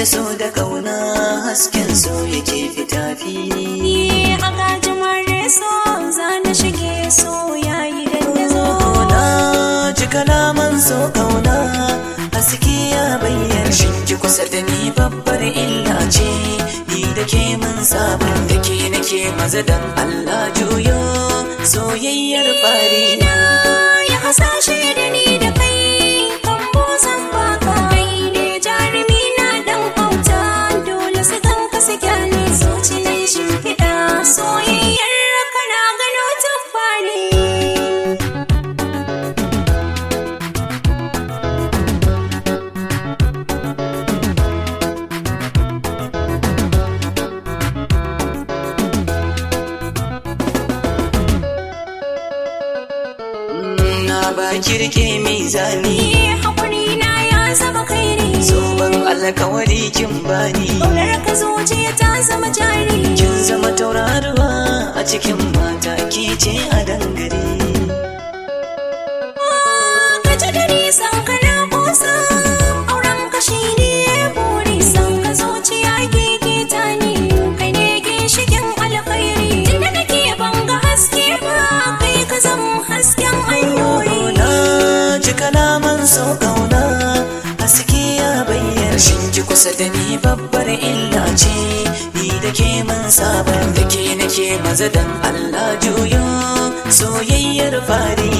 so da kauna hasken so yake fita fili Ni a gajimare so za na shige so yayi dandazo na ji kalaman so kauna haske ya bayyana shinki kusa da ni babbar illa ce ni da ke mun sabon da ke nake maza dan Allah juyo soyayyar fari Na ya hasashe da ni da kai kan bozan baka kai ne jarumi na dan auta dole su ganka su kyale zuci na shimfiɗa soyayyar kana gano tabbani na ba kirke mizani Ni haƙuri na ya zama kairi zoben alkawari kin bani Ƙaunar ka zuciya ta zama jari kin zama tauraruwa a cikin mata ke ce a dangare ka ji da nisan ka na kusa auren ka shi ne buri san ka zuciya gege ta ne kai ne ginshikin alkhairi tunda nake banga haske ba kai ka zama hasken hanyoyi na ji kalaman so kauna haske ya bayyana shin ki kusa da ni babbar illa ce ni da ke mun saba da ke nake maza dan Allah juyo soyayyar fari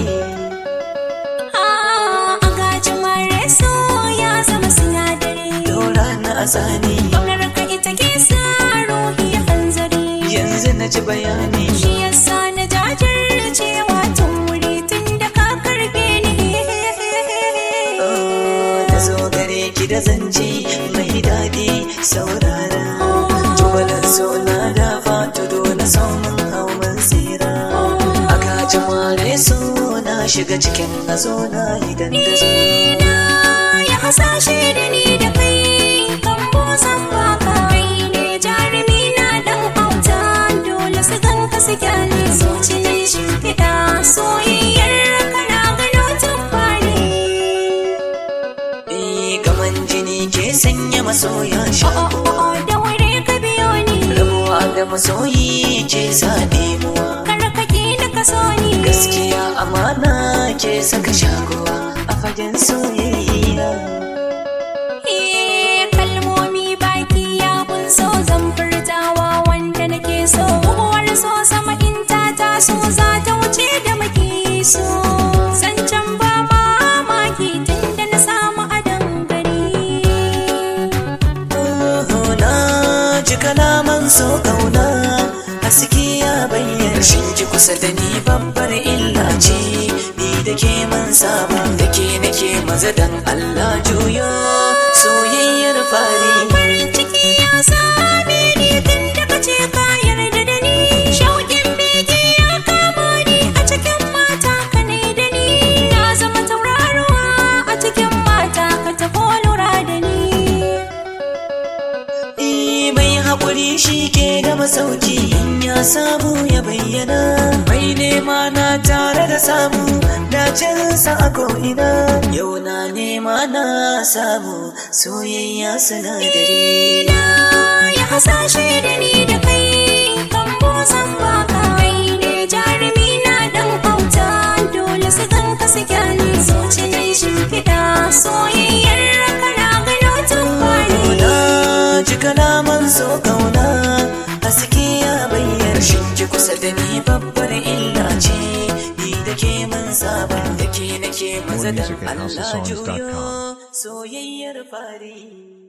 a gajin mare so ya zama sinadari dora na asani ƙaunar ka ita ke sa ruhi hanzari yanzu na ji bayani Shi yasa na jajircewa tun wuri tun da ka karbe ni. da zo gare ki da zance mai daɗi saurara tubalar so na da fatudo na samun hawan tsira a kaji mare so na shiga cikin hazo na idan da zo Na ya hasashe da ni da kai kan bozan baka. Kai ne jarumi na dan auta dole su ganka su kyale zuci na shimfiɗa soyayyar kana gano tabbani. Eh, gaman jini ke sanya masoya Oh shakuwa oh oh da wuri ka biyo ni. rabuwa da masoyi ke sa ɗemuwa Karkake da ka so ni. gaskiya amana ke saka shakuwa a fagen soyayya Eh, kalmomi baki ya so zan furtawa wanda nake so buguwar so sama in ta taso za ta wuce da muke so zancen ba mamaki tun da na samu adon gari na ji kalaman so kauna haske ya bayyana shin ki kusa da ni babbar illa ce ni da ke man saba da ke nake maza dan Allah juyo soyayyar fari farin ciki ya same ni tun da kace ka yarda da ni shauƙin bege ya kama ni a cikin mata ka ne da ni na zama tauraruwa a cikin mata ka tafi lura da ni Eh, mai haƙuri shi ke da masauki in ya samu ya bayyana mai nema na tare da samu dacinsa a ko'ina yau na nema na samu soyayya sinadari na ya hasashe da ni da kai kan bozan baka kai ne jarumi na dan auta dole su ganka su kyale zuci na shimfiɗa soyayyar kana gano tabbani na ji kalaman so kauna haske ya bayyana shin ki kusa da ni babbar illa ce ni da ke man saba da ke nake maza More dan music at Allah houseofsongs.com. juyo soyayyar fari